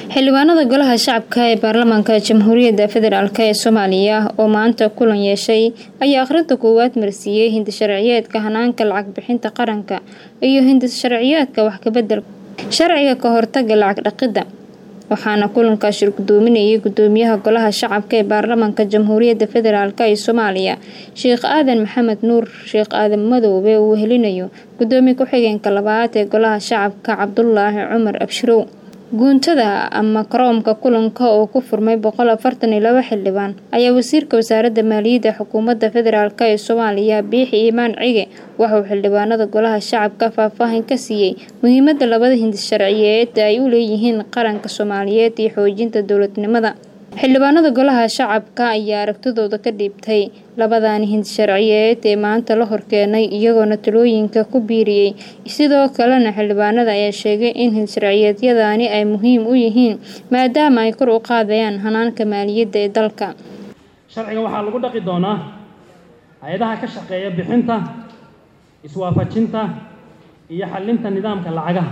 xildhibaanada golaha shacabka ee baarlamaanka jamhuuriyadda federaalk ee soomaaliya oo maanta kulan yeeshay ayaa akhrinta koowaad marsiiyey hindisharciyeedka hanaanka lacag bixinta qaranka iyo hindisharciyeedka wax kabedel sharciga ka hortaga lacag dhaqidda waxaana kulankaas shir gudoominayay gudoomiyaha golaha shacabka ee baarlamaanka jamhuuriyadda federaalk ee soomaaliya sheekh aadan maxamed nuur sheekh aadan madoobe uu helinayo gudoomiye ku-xigeenka labaad ee golaha shacabka cabdulaahi cumar abshirow guuntada ama karoomka kulanka oo ku furmay boqol afartan iyo laba xildhibaan ayaa wasiirka wasaaradda maaliyadda xukuumadda federaalk ee soomaaliya biixi iimaan cige waxauu xildhibaanada golaha shacabka faahfaahin ka siiyey muhiimadda labada hindis sharciyeed ay u leeyihiin qaranka soomaaliyeed iyo xoojinta dowladnimada xildhibaanada golaha shacabka ayaa aragtidooda ka dhiibtay labadani hindisharciyeed ee maanta la horkeenay iyagoona talooyinka ku biiriyey sidoo kalena xildhibaanada ayaa sheegay in hindisharciyeedyadani ay muhiim u yihiin maadaama ay kor u qaadayaan hanaanka maaliyadda ee dalka sharcigan waxaa lagu dhaqi doonaa hay-adaha ka shaqeeya bixinta iswaafajinta iyo xallinta nidaamka lacagaha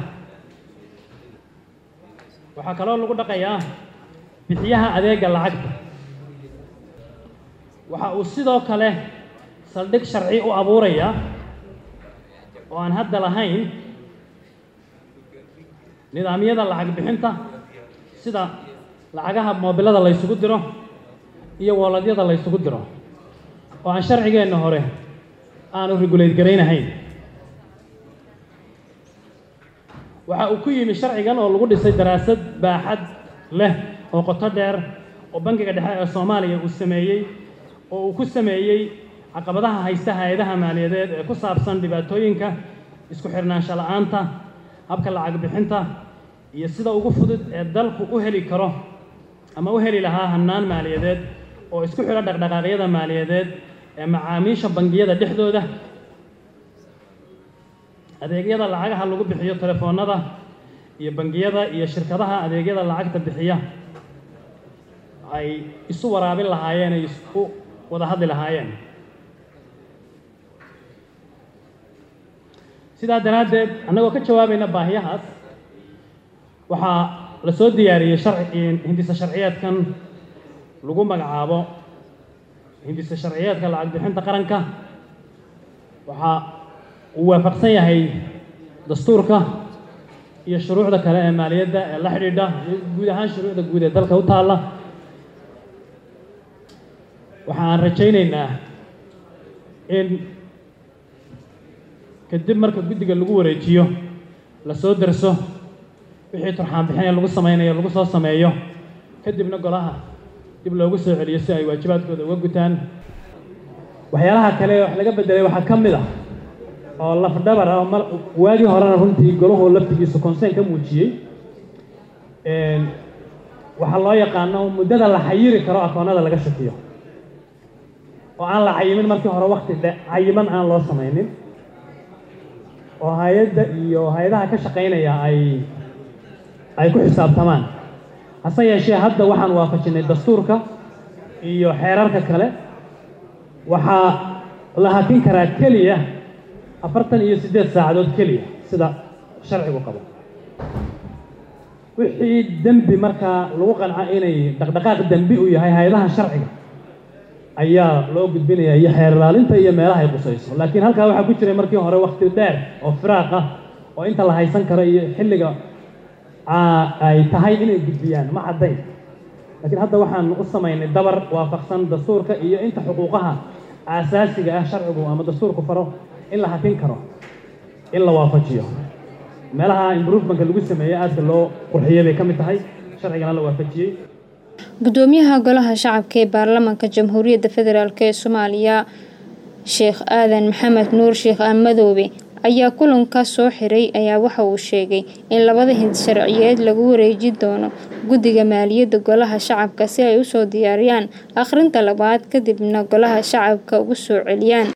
waxaa kaloo lagu dhaqayaa bixiyaha adeega lacagta waxa uu sidoo kale saldhig sharci u abuurayaa oo aan hadda lahayn nidaamyada lacag bixinta sida lacagaha moobilada la ysugu diro iyo woolladyada la ysugu diro oo aan sharcigeenna hore aanu regulate garaynahayn waxa uu ku yimi sharcigan oo lagu dhisay daraasad baaxad leh oo qoto dheer oo bangiga dhexe ee soomaaliya uu sameeyey oo uu ku sameeyey caqabadaha haysta hay-adaha maaliyadeed ee ku saabsan dhibaatooyinka isku xirnaansho la-aanta habka lacag bixinta iyo sida ugu fudud ee dalku u heli karo ama u heli lahaa hannaan maaliyadeed oo isku xidho dhaqdhaqaaqyada maaliyadeed ee macaamiisha bangiyada dhexdooda adeegyada lacagaha lagu bixiyo telefoonnada iyo bangiyada iyo shirkadaha adeegyada lacagta bixiya ay isu waraabin lahaayeen ay isku wada hadli lahaayeen sidaa daraaddeed annagoo ka jawaabayna baahiyahaas waxaa la soo diyaariyey sharci hindisa sharciyeedkan lagu magacaabo hindisa sharciyeedka lacag bixinta qaranka waxaa uu waafaqsan yahay dastuurka iyo shuruucda kale ee maaliyadda ee la xidhiidha iyo guud ahaan shuruucda guud ee dalka u taalla waxa aan rajaynaynaa in kadib marka guddiga lagu wareejiyo la soo darso wixii turxaan bixin ee lagu samaynayo lagu soo sameeyo kadibna golaha dib loogu soo celiyo si ay waajibaadkooda uga gutaan waxyaalaha kale wax laga beddelay waxaa ka mid ah oo lafdhabar ah mar waagii horena runtii golahoo laftigiisu consern ka muujiyey waxaa loo yaqaano muddada la xayiri karo akoonnada laga shakiyo oo aan la cayimin markii hore wakti dhe cayiman aan loo samaynin oo hay-adda iyo hay-adaha ka shaqaynaya ay ay ku xisaabtamaan hase yeeshee hadda waxaan waafajinay dastuurka iyo xeerarka kale waxaa la hakin karaa keliya afartan iyo siddeed saacadood keliya sida sharcigu qabo wixii dembi markaa lagu qanco inay dhaqdhaqaaq dembi u yahay hay-adaha sharciga ayaa loo gudbinaya iyo xeer ilaalinta iyo meelaha ay qusayso laakiin halkaa waxaa ku jiray markii hore wakti dheer oo firaaq ah oo inta la haysan karo iyo xilliga ay tahay inay gudbiyaan ma caddayn laakiin hadda waxaan u samaynay dabar waafaqsan dastuurka iyo inta xuquuqaha aasaasiga ah sharcigu ama dastuurku faro in la hakin karo in la waafajiyo meelaha improvementka lagu sameeyey aadka loo qurxiyey bay ka mid tahay sharcigana la waafajiyey gudoomiyaha golaha shacabka ee baarlamaanka jamhuuriyadda federaalk ee soomaaliya sheekh aadan maxamed nuur sheekh aamadoobe ayaa kulanka soo xiray ayaa waxa uu sheegay in labada hindisharciyeed lagu wareeji doono guddiga maaliyadda golaha shacabka si ay usoo diyaariyaan akhrinta labaad kadibna golaha shacabka ugu soo celiyaan